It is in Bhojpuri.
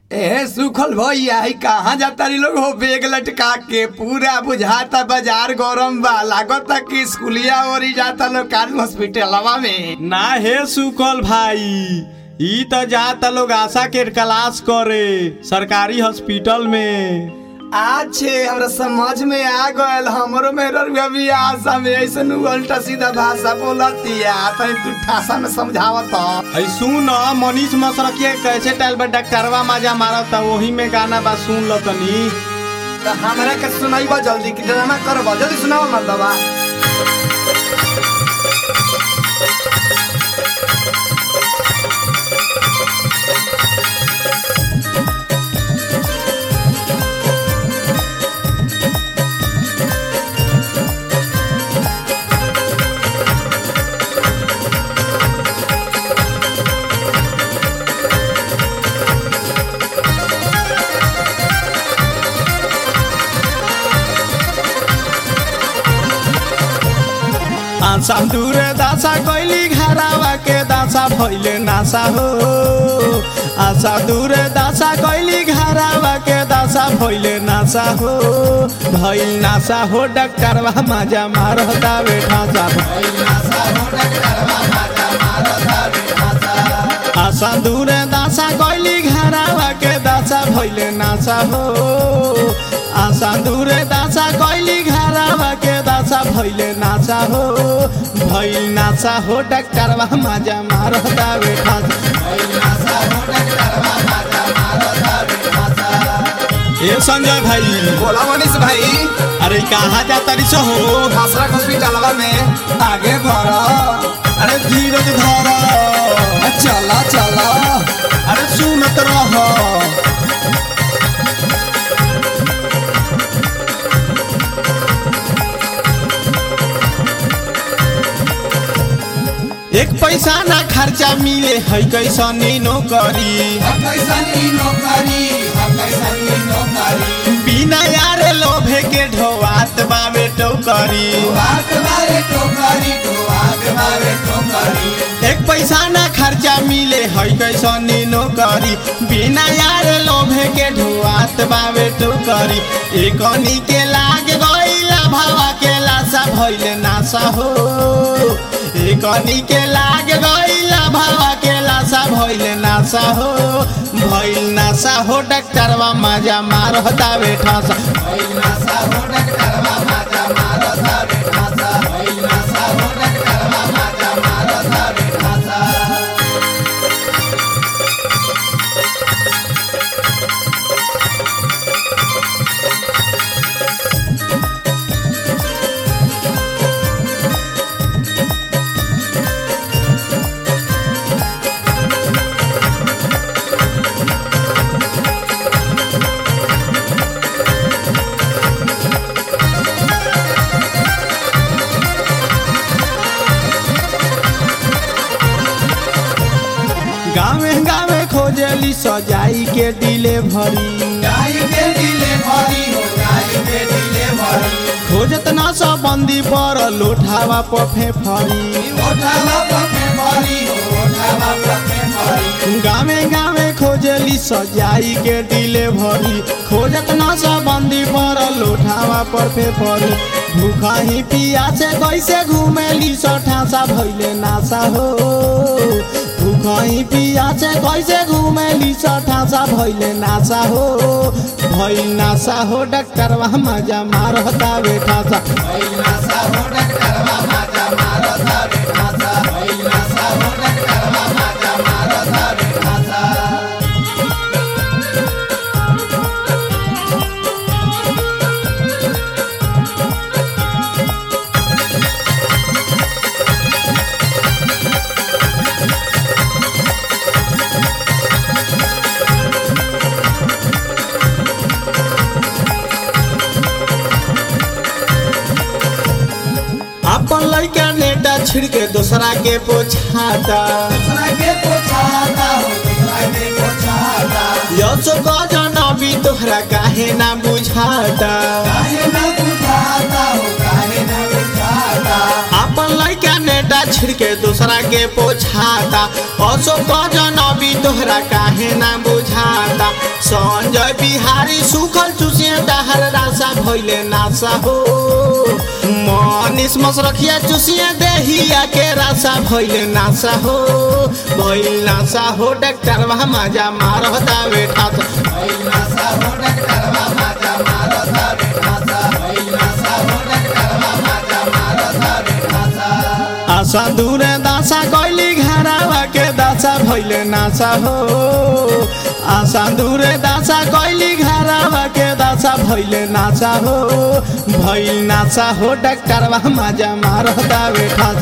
ए सुखल भैया ही कहाँ जाता री लोग हो बेग लटका के पूरा बुझाता बाजार गरम बा लागता कि स्कूलिया ओरी जाता लोग कान हॉस्पिटलवा में ना हे सुकल भाई ई त जाता लोग आशा के क्लास करे सरकारी हॉस्पिटल में अच्छे हमरा समझ में आ गयल हमरो में रुआ भी आशा में ऐसे उल्टा सीधा भाषा बोलतिया तनी तू ठासा में समझावत ऐ सुन मनीष मसरकिया कैसे टाइल पर डॉक्टरवा माजा मारता वही में गाना बा सुन लो तनी तो हमरा के सुनाइबा जल्दी कि ड्रामा करबा जल्दी सुनावा मर्दवा आशा दूरे दासा कोइली घरावा के दासा भइले नासा हो आशा दूरे दासा कोइली घरावा के दासा भइले नासा हो भइल नासा हो डॉक्टरवा माजा मारता बेठा सा आशा दूरे दासा कोइली घरावा के दासा भइले नासा हो आशा दूरे दासा कोइली घरावा के दासा भइले नासा हो भइल नासा हो डॉक्टरवा माजा मारता बेठा ए संजय भाई बोला मनीष भाई अरे कहाँ जाता रिस हो आसरा हॉस्पिटलवा में आगे बढ़ अरे धीरज धर चला चला अरे सुनत रह एक पैसा ना खर्चा मिले है कैसनी नौकरी बिना यारे लोभे के ढोवात बावे टोकरी एक पैसा ना खर्चा मिले है कैसनी नौकरी बिना यारे लोभे के ढोवात बावे टोकरी एकनी के लाग गईला भावा के लाशा भइले नासा हो एकनी के लाग गईला भावा के लाशा भइले नासा हो भइल नासा हो डॉक्टरवा माजा मारता बेठा सा गावे गावे खोजली सजाई के डिलीवरी खोजत ना सब बंदी पर लोठावा पफे फरी गावे गावे खोजली सजाई के डिलीवरी खोजत ना सब बंदी पर लोठावा पर फे फरी भूखा ही पिया से कैसे घूमेली सठासा भइले नासा हो भूखा ही पिया से कैसे घूमेली सठासा भइले नासा हो भइल नासा हो डॉक्टरवा मजा मारता बेटा सा अपन लइका नेटा छिड़के दूसरा के पोछाता यशो गजन अभी तोहरा काहे ना बुझाता अपन लइका नेटा छिड़के दूसरा के पोछाता अशोक जन अभी तोहरा काहे ना बुझाता संजय बिहारी सुखल चुसिए डहर रासा भइले नासा हो मनीष मसरखिया चुसिए देहिया के रासा भइले नासा हो भइल नासा हो डॉक्टर वहाँ मजा मारता बेटा तो आशा दूरे दासा कैली घरावा के दासा भइले नासा हो आशा दूरे दासा कैली घरावा के दासा भइले नासा हो भइल नासा हो डॉक्टर मजा मारता बेटा